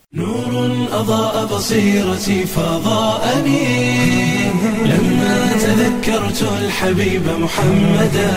نور أضاء بصيرتي فضاءني لما تذكرت الحبيب محمدا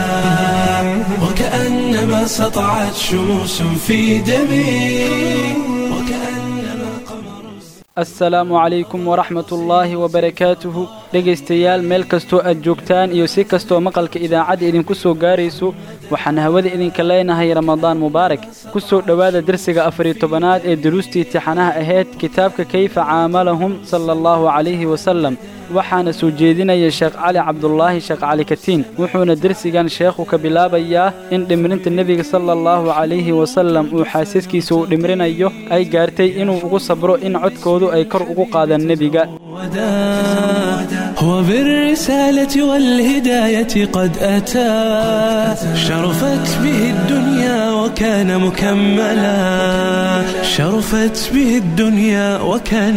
وكأنما سطعت شموس في دمي وكأنما قمر assalaamu calaykum waraxmatullaahi wabarakaatuhu dhegaystayaal meel kastoo aad joogtaan iyo si kastoo maqalka idaacadda idinku soo gaarayso waxaan hawada idinka leenahay ramadaan mubaarak ku soo dhowaada dersiga afariyo tobanaad ee duruustii tixanaha ahayd kitaabka kayfa caamalahum sala allahu calayhi wasalam waxaana soo jeedinaya sheekh cali cabdulaahi sheekh cali katiin wuxuuna dersigan sheekhu ka bilaabayaa in dhimrinta nebiga sala allahu calayhi wasalam uu xaasaskiisa uu dhimrinayo ay gaartay inuu ugu sabro in codkoodu ay kor ugu qaadaan nebiga هو بالرسالة والهداية قد أتى شرفت به الدنيا وكان مكملا شرفت به الدنيا وكان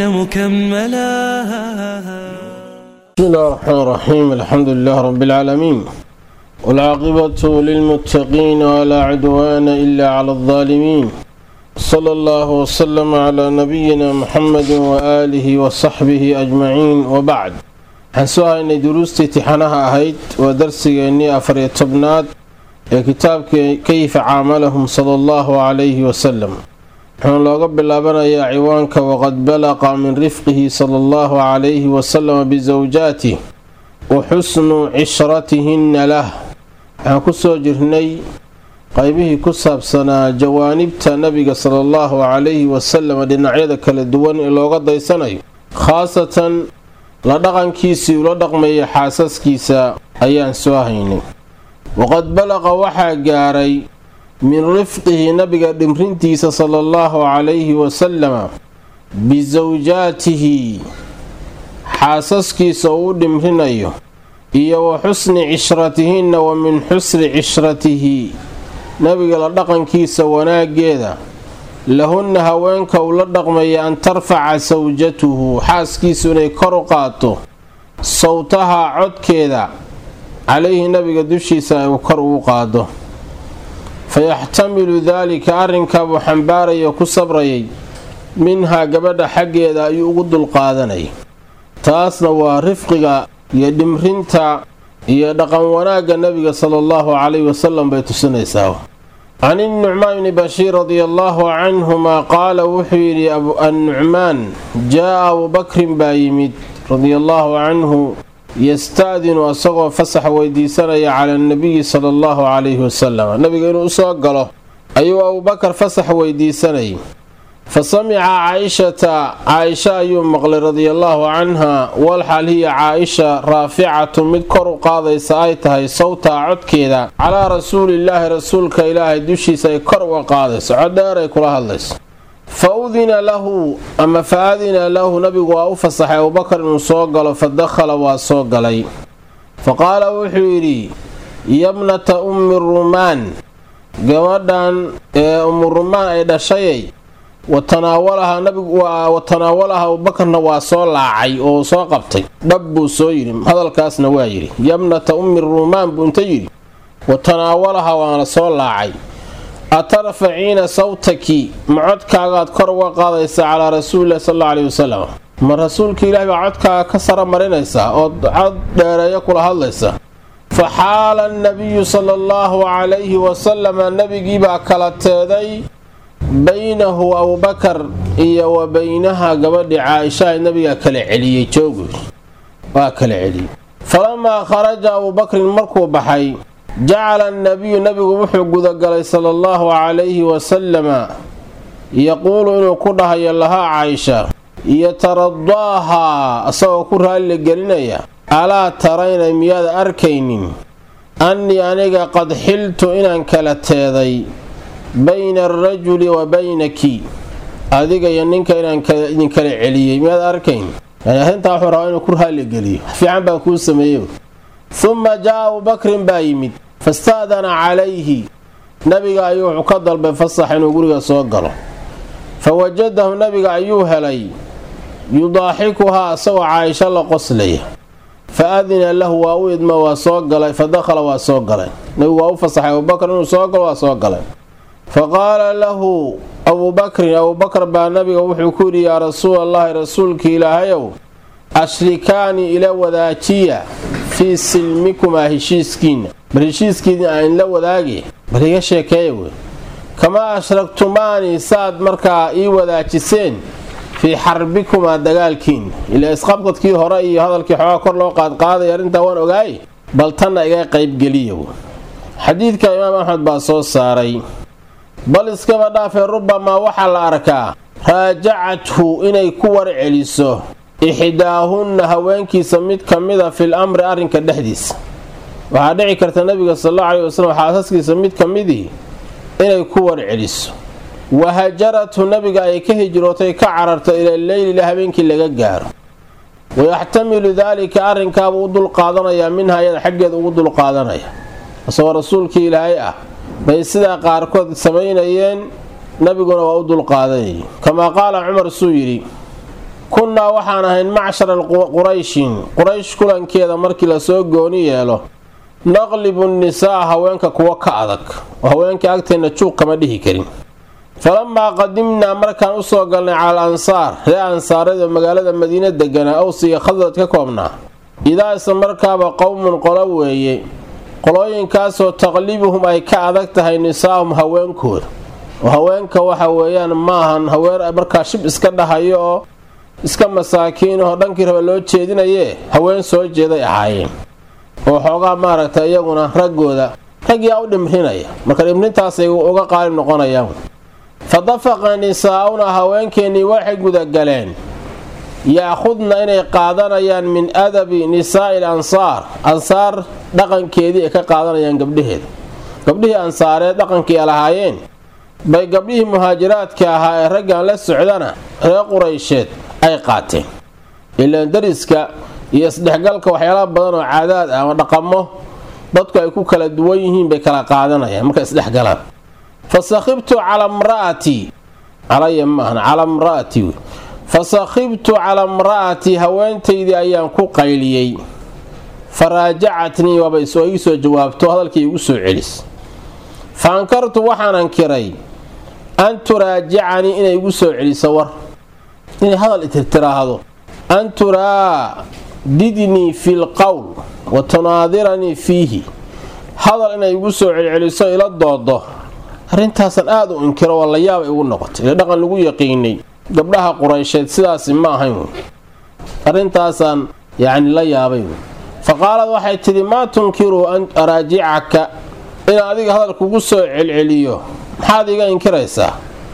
مكملا بسم الله الرحمن الرحيم الحمد لله رب العالمين والعاقبة للمتقين ولا عدوان إلا على الظالمين صلى الله وسلم على نبينا محمد وآله وصحبه أجمعين وبعد waxaan soo haynay duruustii tixanaha ahayd waa darsigeennii afariyo tobnaad ee kitaabka kayfa caamalahum sala allahu calayhi wasalam wuxuuna looga bilaabanayaa ciwaanka waqad balaqa min rifqihi sala allahu calayhi wasalama bisawjaatih wa xusnu cishratihinna lah waxaan ku soo jirnay qaybihii ku saabsanaa jawaanibta nabiga sala allahu calayhi wasalama dhinacyada kala duwan ee looga daysanayo khaasatan la dhaqankiisii ula dhaqmaya xaasaskiisa ayaan soo haynay waqad balaqa waxaa gaaray min rifqihi nabiga dhimrintiisa sala allahu calayhi wasalama bisawjaatihi xaasaskiisa uu dhimrinayo iyo wa xusni cishratihinna wa min xusni cishratihi nabiga la dhaqankiisa wanaaggeeda lahunna haweenka uu la dhaqmaya an tarfaca sawjatuhu xaaskiisu inay kor u qaato sawtaha codkeeda calayhi nabiga dushiisa ay kor ugu qaado fayaxtamilu daalika arrinkaabuu xambaaraya ku sabrayay minhaa gabadha xaggeeda ayuu ugu dulqaadanayay taasna waa rifqiga iyo dhimrinta iyo dhaqan wanaagga nabiga sala allahu calayhi wasalam bay tusinaysaa can innucmaan bni bashiir radia allaahu canhumaa qaala wuxuu yidhi annucmaan jaa-a abubakrin baa yimid radia allaahu canhu yasta'dinu asagoo fasax weydiisanaya cala annabiyi sala allahu calayhi wasalam nabiga inuu usoo galo ayuu abubakar fasax weydiisanayay fa samica caaishata caaisha ayuu maqlay radiallaahu canha walxal hiya caaisha raaficatu mid kor u qaadaysa ay tahay sawtaa codkeeda calaa rasuulillaahi rasuulka ilaahay dushiisa ay kor uga qaadayso codheer ay kula hadlayso fa udina lahu ama fa adina lahu nabigu waa u fasaxay abubakar inuu soo galo fa dakhala waa soo galay fa qaala wuxuu yidhi yabnata ummi rumaan gabadhan ee ummu rumaan ay dhashayay watanaawalaha nabigu watanaawalaha abubakarna waa soo laacay oo soo qabtay dhab buu soo yidhi hadalkaasna waa yidhi yabnata ummi ruumaan buu inta yidhi watanaawalaha waana soo laacay atarfaciina sawtaki ma codkaagaad kor uga qaadaysaa calaa rasuulilahi sal alla aleyhi wasalam ma rasuulka ilaahi baa codkaaga ka sara marinaysaa ood cod dheereeyo kula hadlaysa fa xaala annabiyu sala allahu calayhi wasalama nabigiibaa kala teeday baynahu abubakar iyo wa baynaha gabadhii caaishaha nabigaa kala celiyey joogu waa kala celiyey falamaa kharaja abubakrin markuu baxay jacala annabiyu nabigu wuxuu gudagalay sala allahu calayhi wasalama yaquulu inuu ku dhahayo lahaa caaisha yataradaahaa asagoo ku raalli gelinaya alaa tarayna miyaad arkaynin annii aniga qad xiltu inaan kala teeday bayna alrajuli wa baynaki adiga iyo ninka inaan idinkala celiyey miyaad arkayn yani arrintaa wuxuu rabaa inuu ku raalligeliyo fiican baan kuu sameeyey humma jaa abubakrin baa yimid fasta'dana calayhi nabiga ayuu wuxuu ka dalbay fasax inuu guriga soo galo fa wajadahu nabiga ayuu helay yudaaxikuhaa asagoo caaisho la qoslaya fa adina lahu waa u idma waa soo galay fa dakhala waa soo galay nabigu waa u fasaxay abubakar inuu soo galo waa soo galay fa qaala lahu abuubakrin abuubakar baa nabiga wuxuu ku yidhi yaa rasuulallaahi rasuulka ilaahayow ashrikaani ila wadaajiya fii silmikumaa heshiiskiinna bal heshiiskiina aan la wadaagi bal iga sheekeeya wey kamaa ashragtumaani saad markaa ii wadaajiseen fii xarbikumaa dagaalkiinna ilaa isqabqadkii hore iyo hadalkii xoogaa kor loo qaadqaaday arrintaa waan ogaay bal tanna iga qaybgeliya xadiidka imaam axmed baa soo saaray bal iskaba dhaafee rubamaa waxaa la arkaa raajacathu inay ku warceliso ixdaahunna haweenkiisa mid ka mida fil amri arrinka dhexdiisa waxaa dhici karta nabiga sal allau aleyhi wasalam xaasaskiisa mid ka midii inay ku warceliso wahajarathu nabiga ay ka hijrootay ka cararto ila leyli ila habeenkii laga gaaro wayaxtamilu daalika arrinkaabuu u dulqaadanayaa minha iyada xaggeeda ugu dulqaadanaya isagoo rasuulkii ilaahay ah bay sidaa qaarkood samaynayeen nabiguna waa u dulqaadanayay kamaa qaala cumar suu yidhi kunnaa waxaan ahayn macshara qurayshin quraysh kulankeeda markii lasoo gooni yeelo naqlibu nisaa haweenka kuwa ka adag oo haweenkai agteenna juuq kama dhihi karin falamaa qadimnaa markaan usoo galnay cala al ansaar ree ansaareedoo magaalada madiina deganaa owsiga khadrad ka koobnaa idaa isla markaaba qowmun qolo weeye qolooyinkaasoo taqlibuhum ay ka adag tahay nisaahum haweenkooda oo haweenka waxa weeyaan maahan haween markaa shib iska dhahayo oo iska masaakiinahoo dhankii raba loo jeedinayee haween soo jeeday ahaayeen oo xoogaa maaragta iyaguna raggooda ragyaa u dhimrinaya marka dhimrintaasay uga qaalib noqonayaan fa dafaqa nisaa'una haweenkeennii waxay gudagaleen yaakhudna inay qaadanayaan min adabi nisaa'i l ansaar ansaar dhaqankeedii ay ka qaadanayaan gabdhaheeda gabdhihii ansaareed dhaqankii ay lahaayeen bay gabdhihii muhaajiraadka ahaa ee raggan la socdana reer quraysheed ay qaateen ilaan dariska iyo isdhexgalka waxyaalaha badan oo caadaad ah ama dhaqamo dadku ay ku kala duwan yihiin bay kala qaadanayaan markay isdhexgalaan fa sakhibtu cala mra'atii calaya maahan calaa mra'atii fa sakhibtu calaa mra'atii haweentaydii ayaan ku qayliyey fa raajacatnii waaba ii soo jawaabto hadalkii igu soo celis fa ankartu waxaan ankiray an turaajicanii inay igu soo celiso war inay hadal itirtiraahdo an turaadidnii fi lqowl wa tunaadiranii fiihi hadal inay igu soo celceliso ila doodo arrintaasaan aada u inkiro waa la yaabay igu noqotay ee dhaqan lagu yaqiinay gabdhaha quraysheed sidaasi ma ahayn arrintaasaan yacni la yaabay fa qaalad waxay tidhi maa tunkiru an araajicaka inaan adiga hadal kugu soo celceliyo maxaad iga inkiraysaa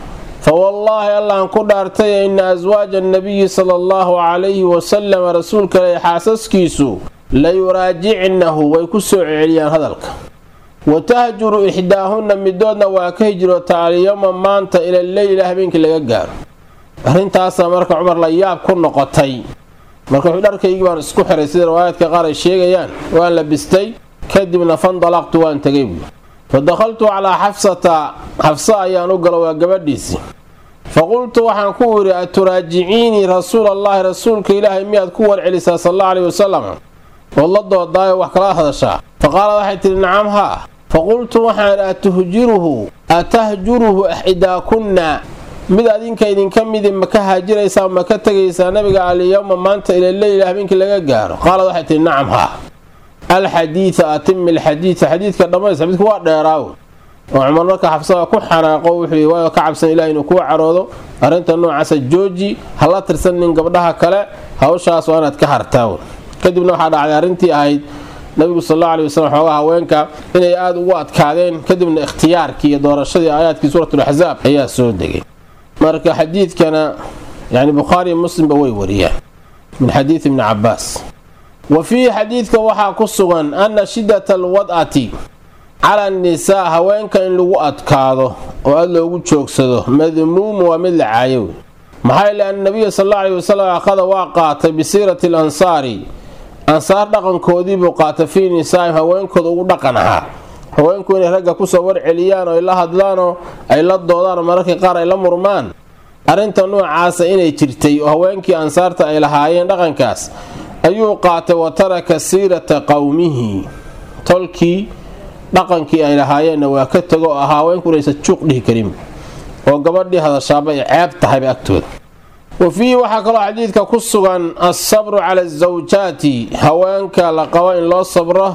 fa wallaahi allahan ku dhaartay ina aswaaja annabiyi sala allahu calayhi wasalama rasuulka leh xaasaskiisu la yuraajicnahu way ku soo celceliyaan hadalka wa tahjuru ixdaahunna midoodna waa ka hijroota alyowma maanta ila leyla habeenkii laga gaaro arrintaasaa marka cumar la yaab ku noqotay marka wuxuu dharkaygii baan isku xiray sida riwaayaadka qaar ay sheegayaan waan labistay kadibna fandalaqtu waan tegay buui fa dakhaltu calaa xafsata xafsa ayaan u galo waa gabadhiisii fa qultu waxaan ku idhi aturaajiciinii rasuulallaahi rasuulka ilaahay miyaad ku warcelisaa sal alla aleyhi wasalam ood la doodaayo wax kala hadashaa fa qaala waxay tidhi nacam haa fa qultu waxaan idhi atuhjiruhu atahjuruhu ixdaakunna mid adinka idinka midi ma ka haajiraysaa ma ka tegaysaa nabiga alyowma maanta ila leyla habeenkii laga gaaro qaalad waxay tihi nacam haa alxadiida atimi alxadiida xadiidka dhammays xadiidku waa dheeraaw oo cumar marka xabsada ku xanaaqo wuxuu waayo ka cabsan ilaah inuu kuu caroodo arrinta noocaasa jooji hala tirsanin gabdhaha kale hawshaas waa inaad ka hartaa kadibna waxaa dhacday arrintii ahayd nabigu sal alla aley wasalam xoogaa haweenka inay aada ugu adkaadeen kadibna ikhtiyaarkii iyo doorashadii aayaadkii suuratulaxsaab ayaa soo degay marka xadiidkana yani bukhaariiyo muslimba way wariyaan min xadiidi ibni cabaas wa fiihi xadiidka waxaa ku sugan anna shiddata alwad'ati cala annisaa haweenka in lagu adkaado oo aad loogu joogsado madmuumu waa mid la caayo maxaa yeele anna nabiya sal alla aleyhi wasalam akhada waa qaatay bisiirati al ansaari ansaar dhaqankoodiibuu qaatay fii nisaa'im haweenkooda ugu dhaqan ahaa haweenku inay ragga kusoo warceliyaan oo ay la hadlaanoo ay la doodaan mararka qaar ay la murmaan arrinta noocaasa inay jirtay oo haweenkii ansaarta ay lahaayeen dhaqankaas ayuu qaatay wa taraka siirata qowmihi tolkii dhaqankii ay lahaayeenna waa ka tego oo ahaa haweenku inaysan juuq dhihi karin oo gabadhii hadashaaba ay ceeb tahayba agtooda wa fiihi waxaa kaloo xadiidka ku sugan alsabru cala asawjaati haweenka la qabo in loo sabro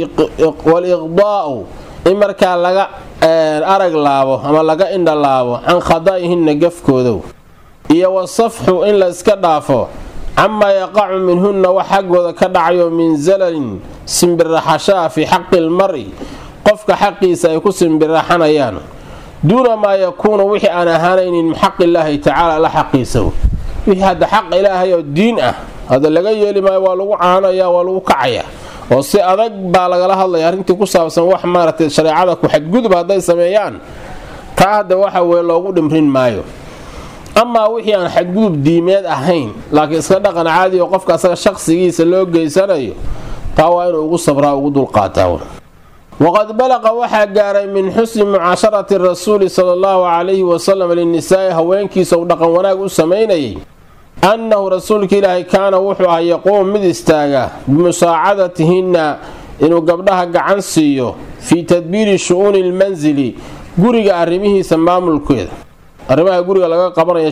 waliqdaa'u in markaa laga arag laabo ama laga indha laabo can khada'ihinna gafkoodow iyo wasafxu in la iska dhaafo camaa yaqacu minhunna wax xaggooda ka dhacayo min zalalin simbiraxashaa fii xaqi lmari qofka xaqiisa ay ku simbiraxanayaan duuna maa yakuunu wixii aan ahaanaynin min xaq illaahi tacaala alla xaqiisa wixii hadda xaq ilaahay oo diin ah hadda laga yeeli maayo waa lagu caanaya waa lagu kacaya oo si adag baa lagala hadlaya arrintii ku saabsan wax maaragtay shareecada ku xadgudub hadday sameeyaan taa hadda waxa weye loogu dhimrin maayo amaa wixii aan xadgudub diimeed ahayn laakiin iska dhaqan caadi oo qofka asaga shaqsigiisa loo geysanayo taa waa inuu ugu sabraa ugu dulqaataa waqad balaqa waxaa gaaray min xusni mucaasharati rasuuli sala allahu calayhi wasalam linnisaa'i haweenkiisa uu dhaqan wanaag u samaynayay annahu rasuulka ilaahay kaana wuxuu ahaa yaquumu mid istaaga bimusaacadatihinna inuu gabdhaha gacan siiyo fii tadbiiri shu-uuni lmansili guriga arrimihiisa maamulkeeda arrimaha guriga laga qabanaya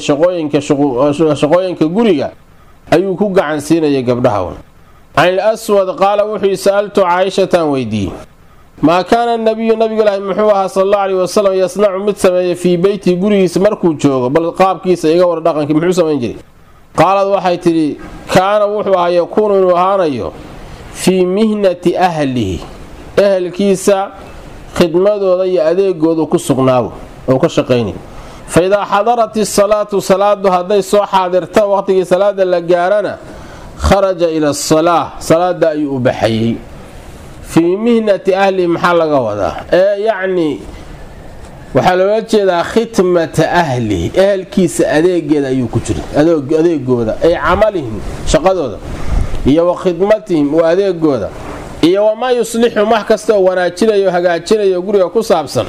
shaqooyinka guriga ayuu ku gacan siinayay gabdhaha can il aswad qaala wuxuu sa'altu caaishataan weydiiyey maa kaana nabiyu nabigulaahi muxuu ahaa sal allau aleyhi wasalam yasnacu mid sameeya fii beyti gurigiisa markuu joogo bal qaabkiisa iga war dhaqankii muxuu samayn jiray qaalad waxay tidhi kaana wuxuu ahaa yakuunu inuu ahaanayo fii mihnati ahlihi ehelkiisa khidmadooda iyo adeegoodu ku sugnaawo oo ka shaqaynay fa idaa xadarat isalaatu salaadu hadday soo xaadirta waqtigii salaada la gaarana kharaja ila asalaa salaada ayuu u baxayey fii mihnati ahlihi maxaa laga wadaa ee yacni waxaa loola jeedaa khidmata ahlihi ehelkiisa adeegeeda ayuu ku jira adeegooda ay camalihim shaqadooda iyo wa khidmatihim wa adeegooda iyo wamaa yuslixum wax kasta oo wanaajinayo hagaajinayo guriga ku saabsan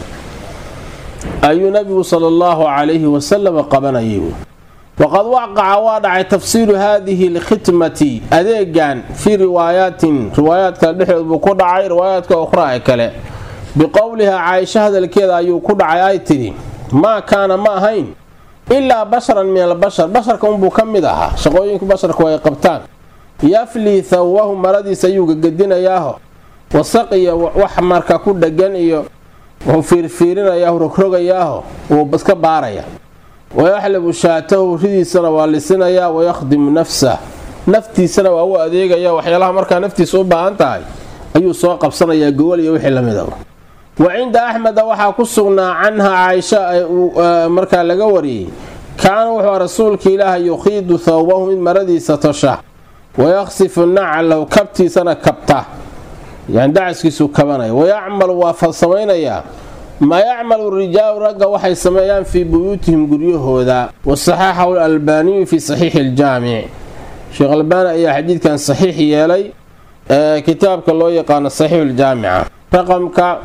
ayuu nabigu sala allahu calayhi wasalam qabanayay waqad waqaca waa dhacay tafsiiru haadihi alkhidmati adeegan fii riwaayaatin riwaayaad kale dhexdood buu ku dhacay riwaayaadka ukhraa ee kale biqowlihaa caaisho hadalkeeda ayuu ku dhacay ay tidhi maa kaana ma ahayn ilaa basharan min albashar basharka unbuu ka mid ahaa shaqooyinka basharku ay qabtaan yaflii thawwahu maradiisa ayuu gagadinayaaho wasaq iyo wax marka ku dhegan iyo wuxuu fiirfiirinayaaho rogrogayaaho wuu iska baaraya wayaxlibu shaatahu ridiisana waa lisinayaa wayakhdimu nafsah naftiisana waa u adeegaya waxyaalaha markaa naftiisa u baahan tahay ayuu soo qabsanayaa gogol iyo wixii lamid a wa cinda axmeda waxaa ku sugnaa canha caaisha markaa laga wariyey kaana wuxuu rasuulka ilaaha yukhiidu thawbahu mid maradiisa tosha wayakhsifu naclahu kabtiisana kabta yani dacaskiisuu kabanaya wayacmalu waa falsamaynayaa maa yacmalu rijaalu ragga waxay sameeyaan fii buyuutihim guryahooda wasaxaxahu alalbaaniyu fii saxiixi iljaamic sheekh albaani ayaa xadiidkan saxiix yeelay ee kitaabka loo yaqaano saxiixuljaamica raqamka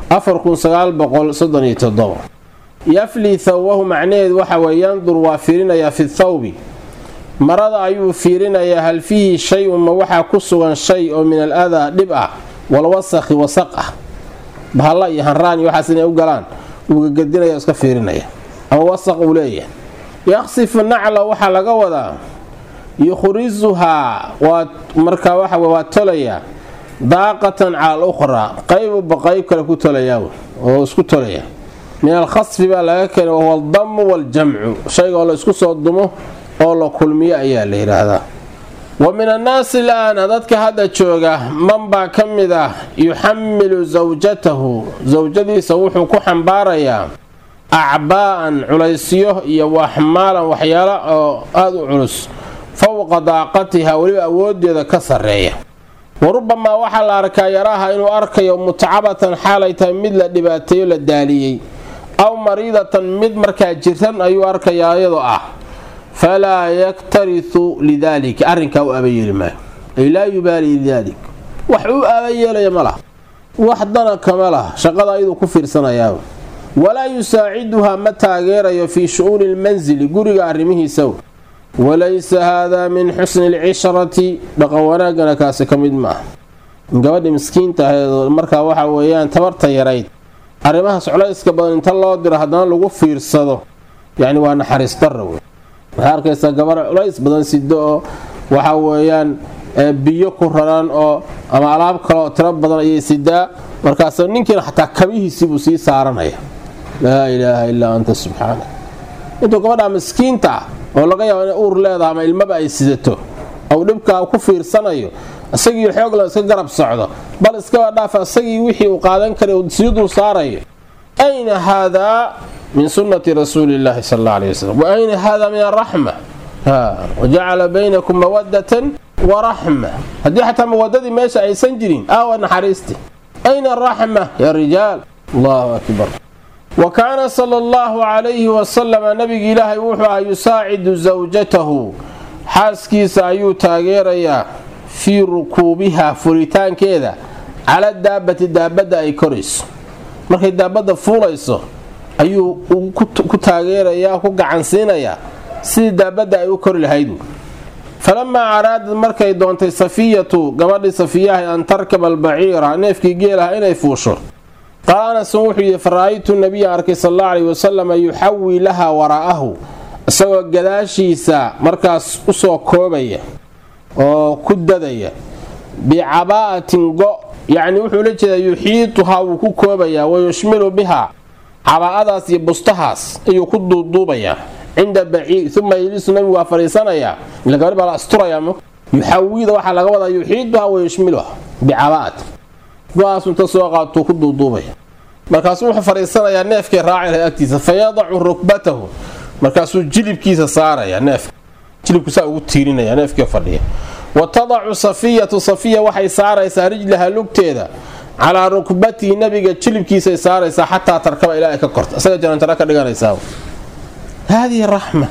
yaflii thawbahu macnaheedu waxa weye yandur waa fiirinayaa fi thawbi marada ayuu fiirinayaa hal fiihi shay-un ma waxaa ku sugan shay oo min al adaa dhib ah walwasakhi wasaq ah bahalla iyo hanraan iyo waxaas inay u galaan wuu gagadinaya iska fiirinaya ama wasaq uu leeyahay yaqsifu nacla waxaa laga wadaa yukhrisuhaa waa markaa waxa waa tolayaa daaqatan cala al ukhraa qaybuba qayb kale ku tolayaa oo isku tolaya min alkhasfi baa laga keenay wahuwa aldamu waaljamcu shayga oo la isku soo dumo oo la kulmiyo ayaa la yidhaahdaa wa min annaasi ilaana dadka hadda jooga man baa ka mid ah yuxamilu sawjatahu sawjadiisa wuxuu ku xambaarayaa acbaa'an culaysyo iyo waxmaalan waxyaalo oo aada u culus fowqa daaqatiha weliba awooddeeda ka sarreeya wa rubamaa waxaa la arkaa yaraaha inuu arkayo mutacabatan xaalay tahay mid la dhibaateeyo la daaliyey aw mariidatan mid markaa jiran ayuu arkayaa iyadoo ah falaa yaktarisu lidaalika arrinkaa u aabayeeli maayo ay laa yubaali lidaalik wax u aabayeelaya ma laha wax dana kama laha shaqada ayaduu ku fiirsanayaa walaa yusaaciduhaa ma taageerayo fii shu-uuni lmansili guriga arrimihiisa walaysa haadaa min xusni alcishrati dhaqan wanaagana kaasi ka mid ma ah gabadhi miskiinta aheed markaa waxa weeyaan tabarta yarayd arrimahaas culayska badan inta loo diro haddana lagu fiirsado yacni waa naxariis darra wey waxaa arkaysaa gabar culays badan sido oo waxa weeyaan biyo ku raran oo ama alaab kaleoo tiro badan ayay sidaa markaas ninkiina xataa kabihiisiibuu sii saaranaya laa ilaaha illaa anta subxaana intuu gabadha miskiinta ah oo laga yaabo inay uur leedaha ama ilmaba ay sidato ou dhibkaa ku fiirsanayo isagii xoogla iska garab socdo bal iskaba dhaafa isagii wixii uu qaadan karay uu sii dul saarayo ayna haadaa min sunnati rasuuli illaahi sal alla alay wasalam wa ayna haadaa min araxma wajacala baynakum mawadatan waraxma haddii xataa mawadadii meesha aysan jirin aawa naxariisti ayna araxma ya rijaal allahu akbar wa kaana sala allahu calayhi wasalama nabiga ilaahay wuxuu ahaa yusaacidu zawjatahu xaaskiisa ayuu taageerayaa fii rukuubiha furitaankeeda cala daabati daabadda ay korayso markay daabadda fuulayso ayuu ku taageerayaa ku gacansiinayaa sidii daabadda ay u kori lahaydu falamaa araadad markay doontay safiyatu gabadhii safiyahay an tarkaba albaciira neefkii geelaha inay fuusho qaala anasun wuxuu yidhi fara-aytu nabiya arkay sal alla alayhi wasalama yuxawii laha waraa'ahu isagoo gadaashiisa markaas usoo koobaya oo ku dadaya bicabaa'atin go yacni wuxuu la jeedaa yuxiituhaa wuu ku koobayaa wa yushmilu bihaa cabaa'adaas iyo bustahaas ayuu ku duuduubayaa cinda baciir uma yelisu nabigu waa fadhiisanayaa ila gabadh baa la asturayaa yuxawida waxaa laga wadaa yuxiituhaa wa yushmiluha bicabaa'atin go-aas inta soo qaatuu ku duuduubaya markaasuu wuxuu fadhiisanayaa neefkay raaci lahay agtiisa fa yadacu rukbatahu markaasuu jilibkiisa saaraya neefka jilibku saa ugu tiirinaya neefkii fadhiya wa tadacu safiyatu safiya waxay saaraysaa rijlaha lugteeda calaa rukbatihi nabiga jilibkiisay saaraysaa xataa tarkaba ilaa ay ka korta isaga janantara ka dhiganaysaa haadihi raxma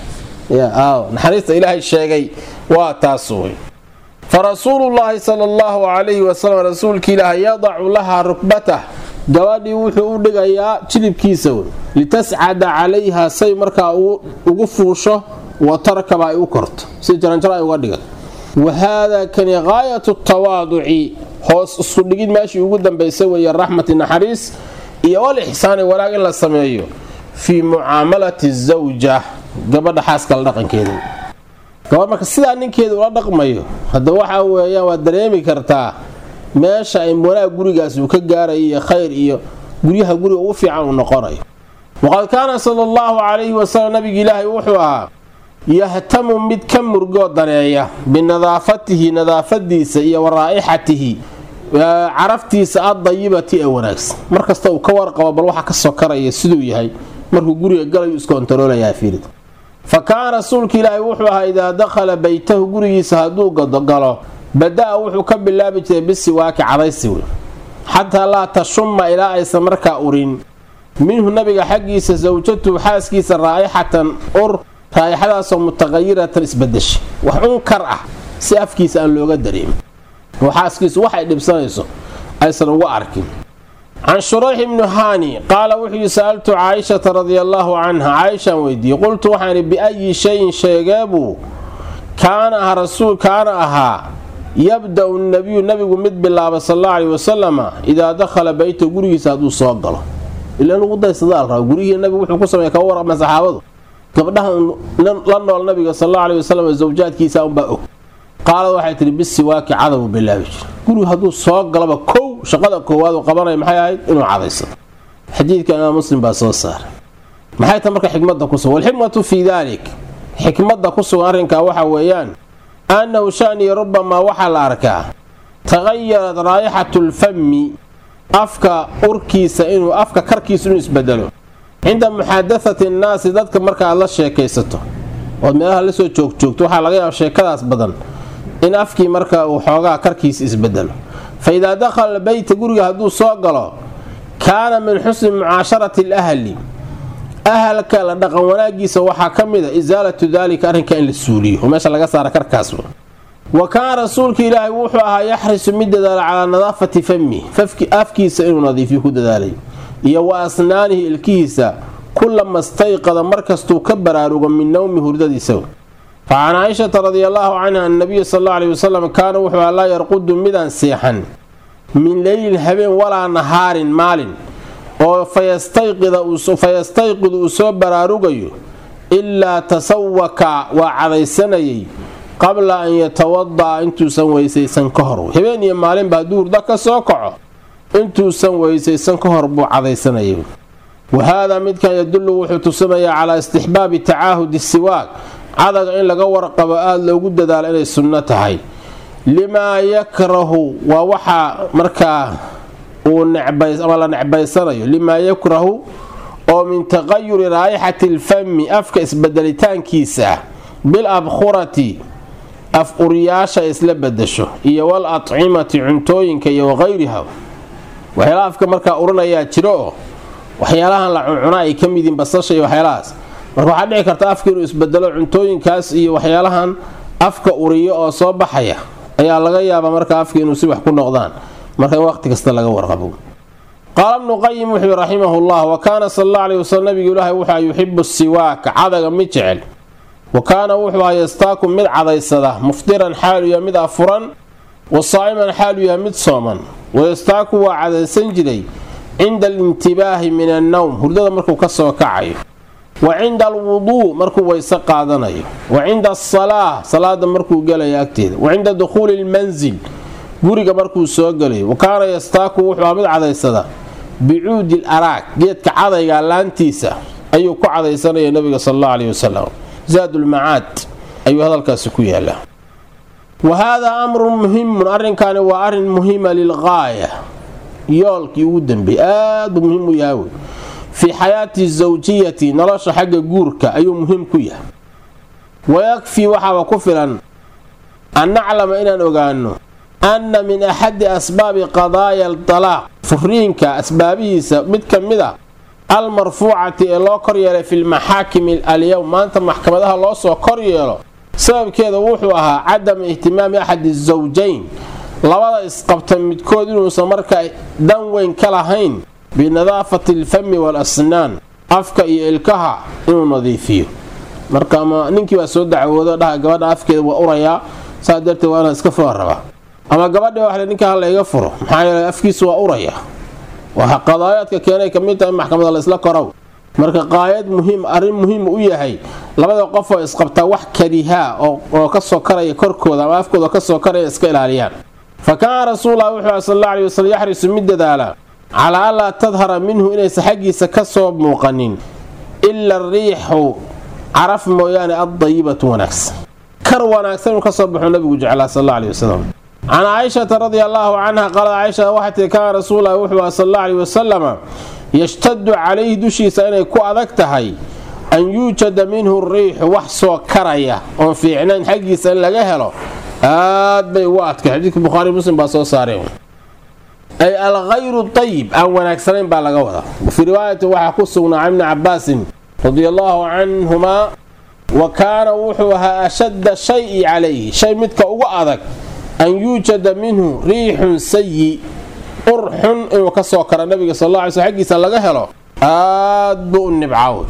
naxariista ilaahay sheegay waa taas wey fa rasuulullaahi sala allahu calayhi wasalam rasuulka ilaahay yadacu lahaa rukbatah gabadhii wuxuu u dhigayaa jilibkiisa wey litascada calayha say markaa ugu fuusho wa tarkaba ay u korto si jaranjaro ay uga dhigan wa haadaa kani gaayatu tawaaduci hoos isku dhigid meeshii ugu dambaysa weeye raxmati naxariis iyo wal ixsaani wanaag in la sameeyo fii mucaamalati zawja gabadha xaaskala dhaqankeeda gabadh marka sidaa ninkeeda ula dhaqmayo hadda waxaa weeyaan waad dareemi kartaa meesha ay wanaag gurigaas uu ka gaarayo iyo khayr iyo guryaha guriga ugu fiican uu noqonayo waqad kaana sala allahu calayhi wasalam nabiga ilaahay wuxuu ahaa yahtamu mid ka murgoo daneeya binadaafatihi nadaafadiisa iyo wa raa'ixatihi caraftiisa addayibati ee wanaagsan markasta uu ka warqabo bal waxa kasoo karaya siduu yahay markuu guriga galayu iskontaroolayaa fiirid fa kaana rasuulka ilaahay wuxuu ahaa idaa dakhala beytahu gurigiisa hadduu galo bada-a wuxuu ka bilaabi jiray bisiwaaki cadaysi wey xataa laa tashuma ilaa aysan markaa urin minhu nabiga xaggiisa sawjatuhu xaaskiisa raa'ixatan ur raa'ixadaasoo mutaqayiratan isbadesha wax unkar ah si afkiisa aan looga dareemin oo xaaskiisu waxay dhibsanayso aysan uga arkin can shurayx ibnu haani qaala wuxuu yii sa'altu caaishata radia allaahu canha caaishaan weydiiyey qultu waxaan ihi biayi shayin sheegeebuu kaana ah rasuul kaana ahaa yabda-u nabiyu nabigu mid bilaaba sal alla aleyhi wasalama idaa dakhala beyta gurigiisa hadduu soo galo ila lagu daysadaal raba gurihii nabigu wuxuu ku sameeya kaga warama saxaabadu gabdhaha la nool nabiga sal alla aleyhi wasalam zawjaadkiisa unbaa og qaalad waxay tihi bisiwaaki cadabu bilaabi jir gurigu hadduu soo galaba kow shaqada koowaad uu qabanaya maxay ahayd inuu cadaysado xadiidka imaam muslim baa soo saaray maxay ta marka xikmadda ku sugan walxikmatu fii daalik xikmadda ku sugan arrinkaa waxa weeyaan annahu shaniya rubamaa waxaa la arkaa taqayarat raayixatu lfami afka urkiisa inuu afka karkiisa inuu isbedelo cinda muxaadathati nnaasi dadka marka aad la sheekaysato ood meelaha lasoo joogjoogto waxaa laga yaaba sheekadaas badan in afkii marka uu xoogaa karkiisa isbedelo fa idaa dakhala beyta guriga hadduu soo galo kaana min xusni mucaasharati alahli ahalka la dhaqan wanaagiisa waxaa ka mid a isaalatu daalika arrinka in la suuliyo oo meesha laga saara karkaas wa kaana rasuulka ilaahay wuxuu ahaa yaxrisu mid dadaala calaa nadaafati fami afkiisa inuu nadiifiyo ku dadaalay iyo wa asnaanihi ilkihiisa kulama stayqada markastuu ka baraarugo min nowmi hurdadiisa fa can caaishata radia allaahu canha an nabiya sal alla aleyhi wasalam kaana wuxuu ahaa laa yarqudu midaan seexan min leylin habeen walaa nahaarin maalin oo fayastayqidu uu soo baraarugayo ilaa tasawaka waa cadaysanayay qabla an yatawada'a intuusan weysaysan ka hor habeen iyo maalinba hadduu hurdo ka soo kaco intuusan weysaysan ka hor buu cadaysanayay wa haadaa midkan yadullu wuxuu tusinayaa calaa istixbaabi tacaahudi siwaag cadaga in laga warqabo aada loogu dadaalo inay sunno tahay limaa yakrahu waa waxaa markaa uu ama la necbaysanayo limaa yakrahu oo min taqayuri raayixati alfami afka isbedelitaankiisa ah bil abkhurati af uriyaasha isla bedasho iyo wal atcimati cuntooyinka iyo waqayriha waxyaalaha afka markaa urinayaa jiro oo waxyaalahan la cuncuna ay ka midiin basasha iyo waxyaalahaas marka waxaa dhici karta afka inuu isbedelo cuntooyinkaas iyo waxyaalahan afka uriyo oo soo baxaya ayaa laga yaabaa marka afka inuu si wax ku noqdaan marka in waqti kasta laga warqabo qaala bnu qayim wuxuu raximahu llah wa kaana sal alla aleyh waslm nabigu ilaahay wuxua yuxibu siwaaka cadaga mid jecel wa kaana wuxuu aha yastaaku mid cadaysada mufdiran xaalu yahay mid afuran wa saa'iman xaalu yahay mid sooman wayastaaku waa cadaysan jiray cinda alintibaahi min annowm hurdada markuu ka soo kacayo wa cinda alwuduu markuu weyse qaadanayo wa cinda asalaa salaada markuu gelayo agteeda wa cinda dukhuuli lmansil guriga markuu soo gelayo wa kaana yastaaku wuxuu aha mid cadaysada bicuudi l araag geedka cadayga laantiisa ayuu ku cadaysanaya nabiga sal alla aleyh wasalam zaadulmacaad ayuu hadalkaasi ku yaala wa haadaa amrun muhimun arrinkaani waa arrin muhima lilqaaya yoolkii ugu dambeeyey aad buu muhiim u yahay wey fii xayaati zawjiyati nolosha xagga guurka ayuu muhiim ku yahay wayakfii waxaaba ku filan an naclama inaan ogaano anna min axadi asbaabi qadaaya aldalaaq furiinka asbaabihiisa mid ka mid a almarfuucati ee loo kor yeelay fi lmaxaakimi alyowm maanta maxkamadaha loo soo kor yeelo sababkeeda wuxuu ahaa cadama ihtimaami axadi zawjayn labada isqabta midkood inuusan markaa dan weyn ka lahayn binadaafati alfami waalasnaan afka iyo ilkaha inuu nadiifiyo marka ama ninkii baa soo dacwoodo dhaha gabadha afkeeda waa urayaa saa darteed waa inaan iska fura rabaa ama gabadhi waxle ninka hala iga furo maxaa yeele afkiisu waa uraya waa qadaayaadka keenay kamid tahay maxkamada laysla korow marka qaayad muhiim arrin muhiim u yahay labada qof oo isqabtaa wax karihaa oo kasoo karaya korkooda ama afkooda kasoo karaya iska ilaaliyaan fa kaana rasuullah wuxuu ah sal alla aley waslm yaxrisu mid dadaala calaa an laa tadhara minhu inaysan xaggiisa kasoo muuqanin ila ariixu caraf mooyaane addayibatu wanaagsan kar wanaagsan inuu kasoo baxuu nabigu jeclaa sal alla aley wasalam can caaishata radia allaahu canha qaalad caaisha waxay tii kaana rasuululahi wuxuu ah sal alla aley wasalama yashtadu calayhi dushiisa inay ku adag tahay an yuujada minhu riixu wax soo karaya oon fiicnayn xaggiisa in laga helo aad bay ugu adkay xadiidka bukhaari muslim baa soo saareen ay alkhayru tayib aan wanaagsanayn baa laga wadaa fii riwaayati waxaa ku sugnaa can ibni cabaasin radia allaahu canhumaa wa kaana wuxuu ahaa ashadda shayi calayhi shay midka ugu adag an yuujada minhu riixun sayi ur xun inuu ka soo karo nabiga sal alla alay sl xaggiisa laga helo aad buu u nibcaaw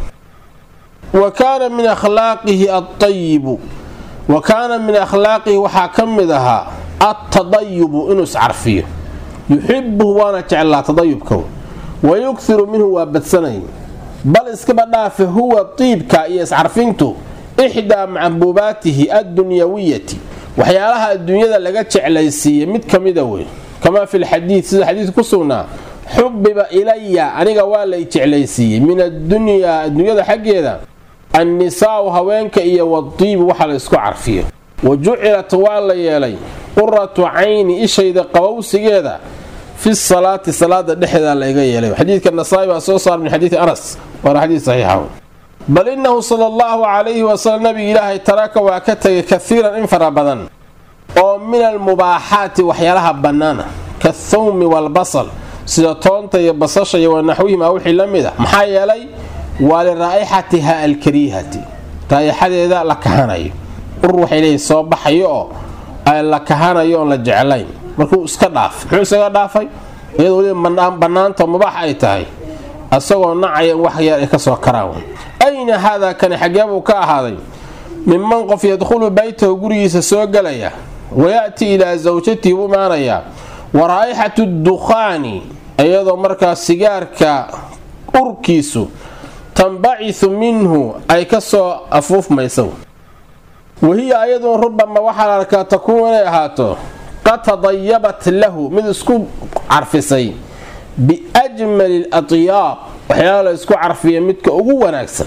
wa kaana min akhlaaqihi altayibu wa kaana min akhlaaqihi waxaa ka mid ahaa altadayubu inuu iscarfiyo yuxibuhu waana jeclaa tadayubka wa yughiru minhu waa badsanay bal iskaba dhaafe huwa tiibka iyo iscarfintu ixdaa macbuubaatihi addunyawiyati waxyaalaha adduunyada laga jeclaysiiya mid ka mida wey kamaa fi lxadiid sida xadiidka ku sugnaa xubiba ilaya aniga waa lay jeclaysiiyey min addunyaa adduunyada xaggeeda annisaa'u haweenka iyo wadiibu waxa la isku carfiyo wa jucilat waa la yeelay quratu cayni ishayda qabowsigeeda fi salaati salaada dhexeeda laiga yeelay xadiidka nasaa-i baa soo saara min xadiidi anas waana xadiid saxiixa bal innahu sala allahu calayhi wasalam nabiga ilaahay taraka waa ka tegay kaiiran in fara badan oo min almubaaxaati waxyaalaha bannaana kathawmi waalbasal sida toonta iyo basasha iyo wanaxwihima wixii la mid a maxaa yeelay waa liraa'ixatiha alkariihati raa'ixadeeda la kahanayo ur waxay leeyihin soo baxayo oo la kahanayo oon la jeclayn markuu iska dhaafay muxuu isaga dhaafay iyadoo weliba bannaanta mubaax ay tahay asagoo nacaya in wax yar ay kasoo karaan ayna haadaa kani xaggee buu ka ahaaday minman qof yadkhulu baytahu gurigiisa soo gelaya wayaati ilaa sawjatihi u imaanayaa wa raa'ixatu dukhaani iyadoo markaa sigaarka urkiisu tanbacisu minhu ay ka soo afuufmayso wahiya ayadun rubama waxaa la arkaa takuun inay ahaato qad tadayabat lahu mid isku carfisay biajmali latyaab waxyaala la isku carfiya midka ugu wanaagsan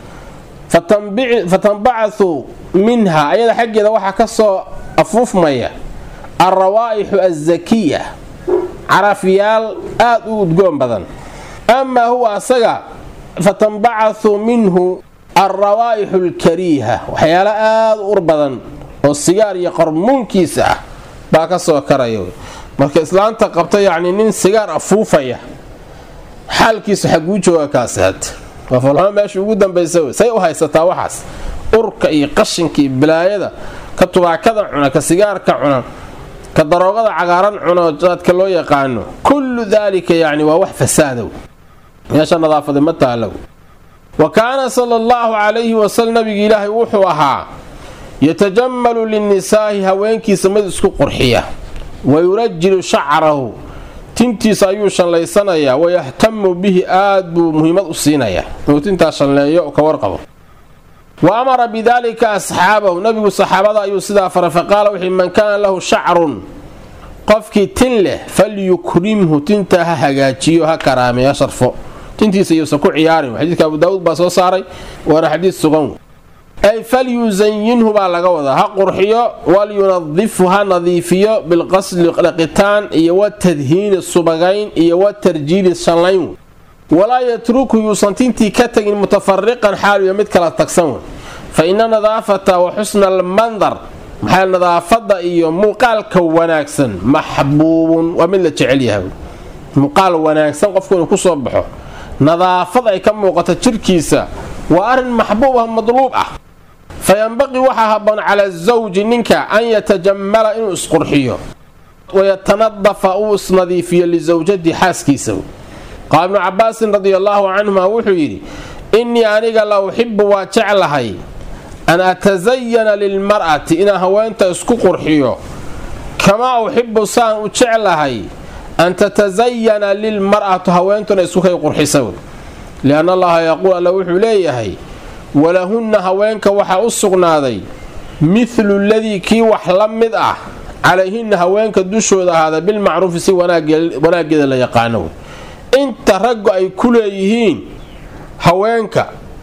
fatanbacasu minha ayada xaggeeda waxaa ka soo afuufmaya alrawaa'ixu alzakiya carafyaal aad u udgoon badan amaa huwa asaga fatanbacasu minhu alrawaa'ixu alkariiha waxyaalo aad u ur badan oo sigaar iyo qarmuunkiisa ah baa ka soo karaya marka islaanta qabta yacni nin sigaar afuufaya xaalkiisu xaguu jooga kaasi had waa falxumo meesha ugu dambaysa wey say u haysataa waxaas urka iyo qashinka iyo bilaayada ka tubaakada cuna ka sigaarka cuna ka daroogada cagaaran cuno dadka loo yaqaano kullu daalika yacni waa wax fasaadow meesha nadaafada ma taalow wa kaana sala allahu calayhi wasalam nabiga ilaahay wuxuu ahaa yatajammalu linnisaa'i haweenkiisa mid isku qurxiya wa yurajilu shacrahu tintiisa ayuu shanlaysanayaa wayahtamu bihi aad buu muhiimad u siinayaa inuu tintaa shanleeyo ka warqabo wa amara bidaalika asxaabahu nabigu saxaabada ayuu sidaa faray faqaala wixii man kaana lahu shacrun qofkii tin leh falyukrimhu tintaa ha hagaajiyo ha karaameeyo sharfo tintiisa iyuusan ku ciyaarin xadiidka abu daawuud baa soo saaray waana xadiid sugan ay falyusayinhu baa laga wadaa ha qurxiyo walyunadifhu ha nadiifiyo bilqasli dhaqitaan iyo watadhiini subagayn iyo watarjiili shanlayn walaa yatruku yuusan tintii ka tagin mutafariqan xaaliyo mid kala tagsan wey fa ina nadaafata wa xusna almandar maxaa nadaafada iyo muuqaalka wanaagsan maxbuubun waa mid la jecel yahay muuqaal wanaagsan qofku inuu kusoo baxo nadaafad ay ka muuqato jirkiisa waa arrin maxbuub ah madluub ah fa yanbaqii waxaa haboon cala zawji ninka an yatajammala inuu isqurxiyo wayatanadafa uu isnadiifiyo lisawjati xaaskiisa qaala ibnu cabaasin radi allaahu canhuma wuxuu yidhi innii aniga la uxibu waa jeclahay an atasayana lilmar'ati inaan haweenta isku qurxiyo kamaa uxibu saan u jeclahay an tatasayana lilmar'atu haweentuna isku kay qurxisa lianna allaha yaquul alla wuxuu leeyahay walahunna haweenka waxaa u sugnaaday mithlu ladii kii wax la mid ah calayhinna haweenka dushooda ahaada bilmacruufi si wanaageeda la yaqaano inta raggu ay ku leeyihiin haweenka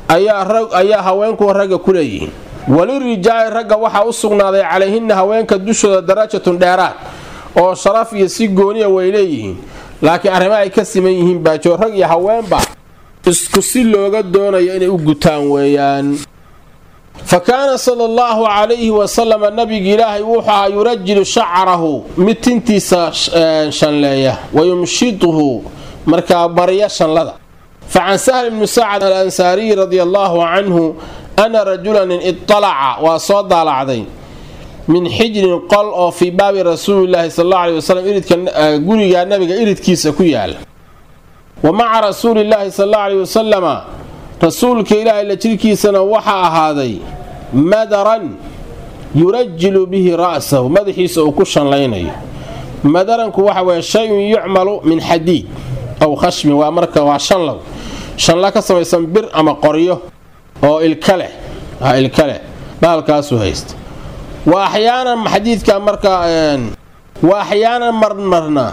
ayaa haweenku ragga ku leeyihiin walirijaali ragga waxaa u sugnaaday calayhinna haweenka dushooda darajatun dheeraad oo sharaf iyo si gooniya way leeyihiin laakiin arrimo ay ka siman yihiin baajo rag iyo haweenba isku si looga doonayo inay u gutaan weeyaan fa kaana sala allahu calayhi wasalama nabiga ilaahay wuxuu ahaa yurajilu shacrahu mid tintiisa shanleeya wa yumshidhu markaa barya shanlada fa can sahl ibni sacad alansaariyi radia allaahu canhu ana rajulanin idalaca waa soo daalacday min xijrin qol oo fii baabi rasuulilaahi sal alla aley wasalam iridka guriga nabiga iridkiisa ku yaala wa maca rasuulillaahi sal alla aley wasalama rasuulka ilaahay la jirkiisana waxaa ahaaday madaran yurajilu bihi ra'sahu madaxiisa uu ku shanlaynayo madaranku waxa weye shay-un yucmalu min xadiid aw khashmin waa marka waa shanlow shanla ka samaysan bir ama qoryo oo ilka leh ilka leh baalkaasuu haysta wa axyaanan xadiidka markaa wa axyaanan marmarna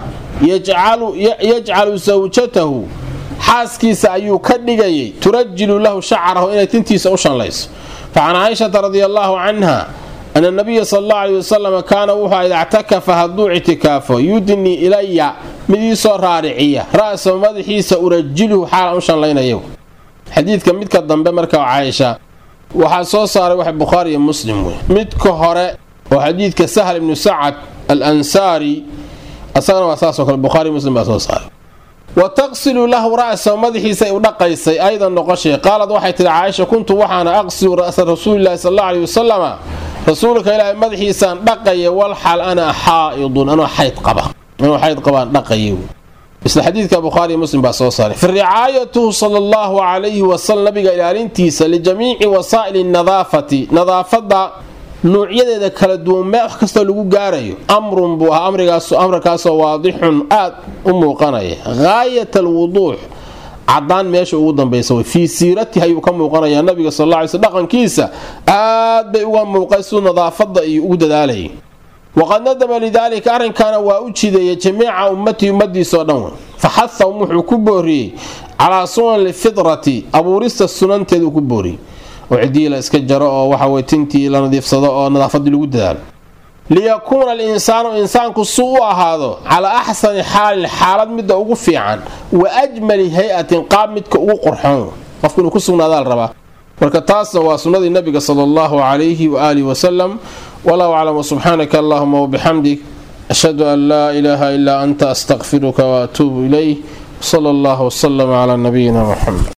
yajcalu sawjatahu xaaskiisa ayuu ka dhigayay turajilu lahu shacrahu inay tintiisa u shanlayso fa can caaishata radia allaahu canha ana nabiya sal allau aley wasalam kaana wuxuu ida ctakafa hadduu ictikaafo yudnii ilaya mid iisoo raariciya ra'sahu madaxiisa urajilhu xaalan u shanlaynayo xadiidka midka dambe marka caaisha waxaa soo saaray wax bukhaari iyo muslim wey midka hore oo xadiidka sahl ibnu sacad al ansaari asagana waa saasoo kale bukhaari muslim baa soo saaray wa taqsilu lahu ra'sahu madaxiisa u dhaqaysay aydan noqoshay qaalad waxay tihi caaisha kuntu waxaana aqsilu ra'sa rasuulilahi sal alla aley wasalama rasuulka ilaahay madaxiisaan dhaqaya walxal ana xaa'idun anoo xayd qaba anoo xayd qabaan dhaqaya isla xadiidka bukhaariy muslim baa soo saaray fi ricaayatuhu sala allahu calayhi wasalam nabiga ilaalintiisa lijamiici wasaa'ili nadaafati nadaafadda nuucyadeeda kala duwan mee wax kastoo lagu gaarayo amrun buu ahaa amrikaasoo waadixun aad u muuqanaya gaayat alwuduux cadaan meesha ugu dambaysa way fii siiratihi ayuu ka muuqanayaa nabiga sal alla alay sl dhaqankiisa aad bay uga muuqay siduu nadaafadda iyo ugu dadaalayay waqad nadama lidaalika arrinkaana waa u jideeyay jamiica ummatihi ummadiisao dhan wey faxahahum wuxuu ku booriyey calaa sunan lfidrati abuurista sunanteeduu ku booriyey oo cidii la iska jaro oo waxawey tintii la nadiifsado oo nadaafadii lagu dadaalo liyakuuna alinsaanu insaanku si u ahaado calaa axsani xaalin xaalad midda ugu fiican wa ajmali hay-atin qaab midka ugu qorxoon qofku inuu ku sugnaadaa la rabaa marka taasna waa sunnadii nabiga sala allahu calayhi waaalihi wasalam wallahu aclam subxaanaka allahuma wabixamdik ashhadu an laa ilaaha ilaa anta astaqfiruka waatuubu ilayh sala allahu wasalama calaa nabiyina muxamed